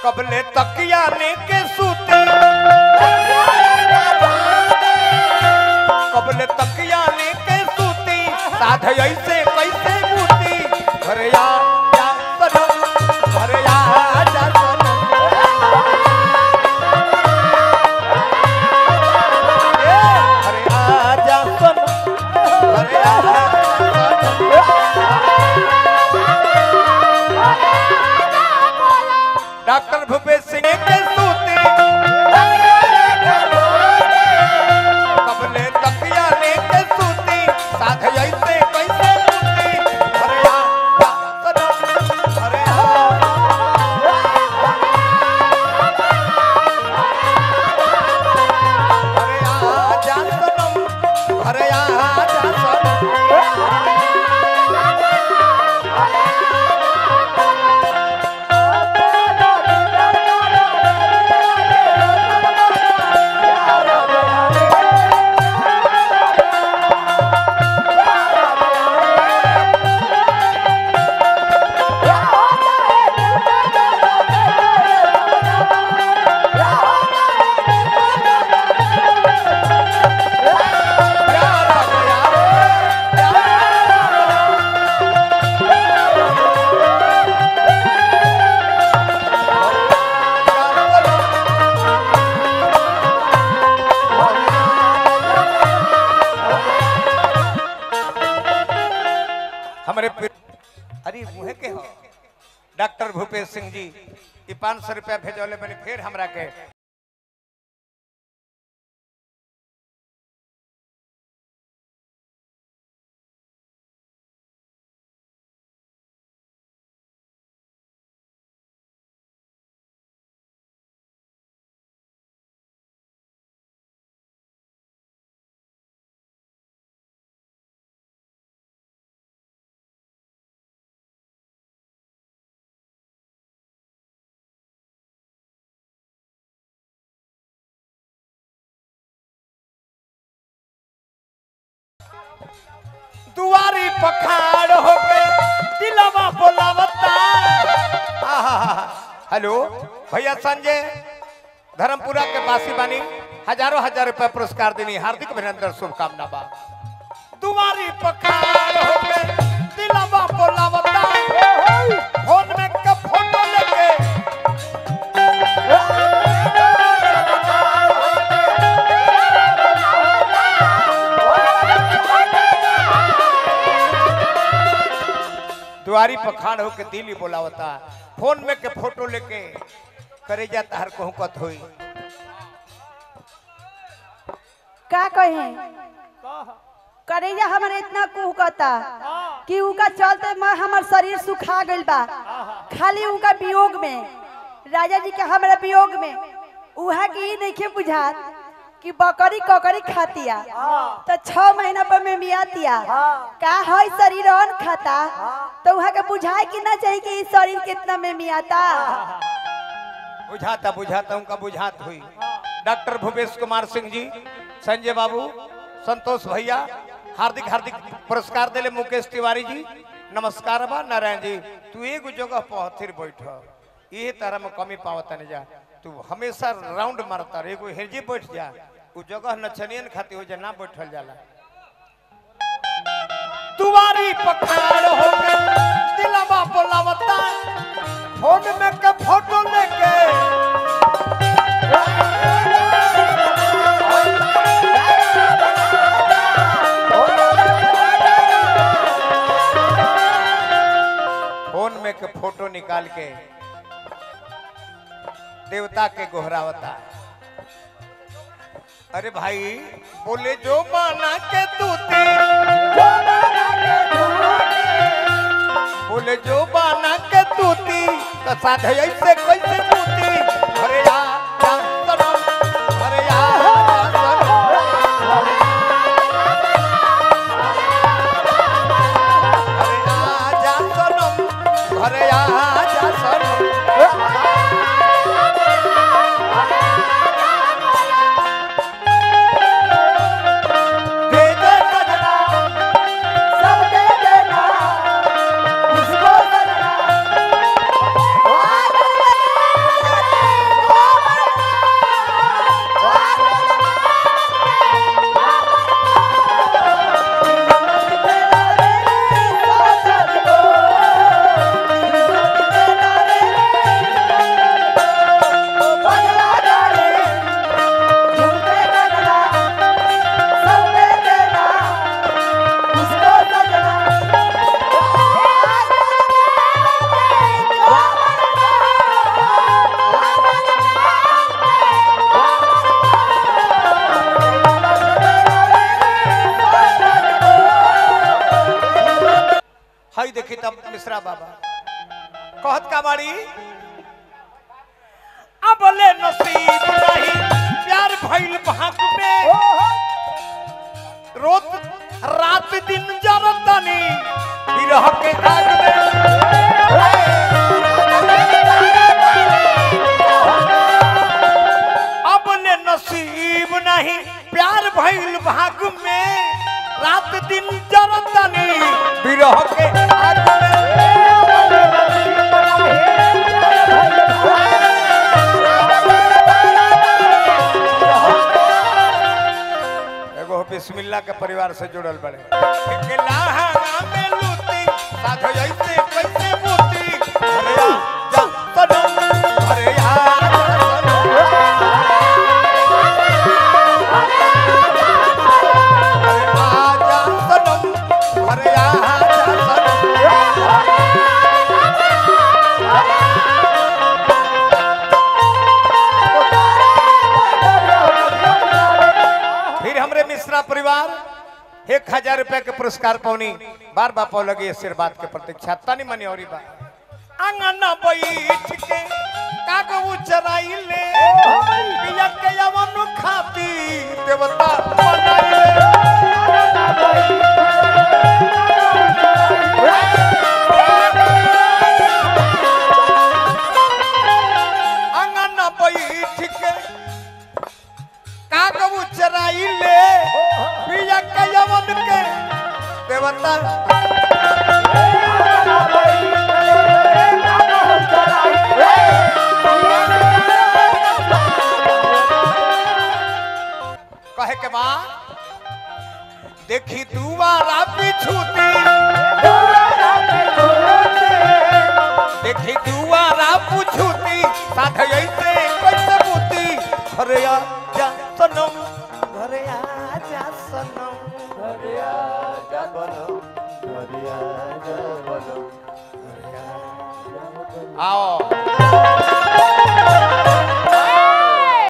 कबले तकिया लेके सूते कबले तकिया लेके सूती साध ऐसे कैसे बूती घरे आ जा सनम घरे आ जा सनम ए, घरे आ जा सनम घरे आ जा सनम डॉक्टर भूपेश सिंह के सूते कबले तकिया लेके सूती साध ऐसे कैसे सूती अरे आ जा सनम अरे आ अरे आ जा सनम अरे आ जा सनम प्यार आ गया रे हमारे पि- अरे मुहे के हो डॉक्टर भूपेश सिंह जी ये पाँच सौ रुपया भेजौले मैंने फिर हमरा के दुआरी पखाड़ होके दिलवा बोलावता आहा, हेलो भैया संजय धर्मपुरा के बासी बानी हजारों हजार रुपया पुरस्कार देनी हार्दिक अभिनंदन शुभकामना बा दुआरी पखाड़ होके दिलवा बोलावता फोन में का फोटो लेके दुआरी पखाड़ होके दिली बोलावता फोन में के फोटो लेके करे जाता हर कहूँ कत होई का कहे करेजा हमारे इतना कुहकता कि उनका चलते मैं हमार शरीर सुखा गइल बा खाली उनका वियोग में राजा जी के हमारा वियोग में उहा की नहीं बुझात कि बकरी ककरी खातिया तो छह महीना पर में मियातिया का है शरीर अन खाता तो वहाँ के बुझाए कि ना चाहिए कि इस शरीर कितना में मियाता बुझाता बुझाता उनका बुझात हुई डॉक्टर भूपेश कुमार सिंह जी संजय बाबू संतोष भैया हार्दिक हार्दिक पुरस्कार दिले मुकेश तिवारी जी नमस्कार बा नारायण जी तू एगो जगह पर फिर बैठ ये तरह में कमी पावता नहीं जा तू हमेशा राउंड मारता रह, एगो हिरजी बैठ जा उ जगह नचनियन खाती हो जा ना बैठल जाला दुआरी पखाड़ हो के दिलवा बोलावता फोन में के फोटो लेके फोन में के फोटो निकाल के देवता के गोहरावता अरे भाई बोले जो माना के तूती बोले जो बाना के तूती तो साधे ऐसे कैसे तूती अरे या या सनम अरे या या सनम अरे या जा सनम अरे या जा सनम दे दे सजना सब दे देना उसको सजना बाबा कहत का बाड़ी अब ले नसीब नहीं प्यार भइल भाग में रोज रात दिन जरतनी विरह के आग में अब ले नसीब नहीं प्यार भइल भाग में रात दिन जरतनी विरह के आग में एगो बिस्मिल्ला के परिवार से जुड़ल बड़े के लाहा में लूटी साथ जैसे कैसे बूटी अरे आ जा सनम अरे आ जा सनम अरे आ जा सनम अरे आ जा सनम फिर हमरे मिश्रा परिवार एक हजार रुपया के पुरस्कार पौनी बार बार पौ लगे आशीर्वाद के प्रतीक्षा तनी मनी और बा अंगना बैठ के कागू चराइले पिया के यवन खाती देवता बनाइले अंगना बैठ के कागू चराइले पिया के यवन के देवता कहे के बाद देखी दुआरा पिछूती देखी दुआरा पुछूती साथ ऐसे कैसे बूती घरे आ जा सनम घरे आ जा सनम घरे आ जा बनम घरे आ जा बनम आओ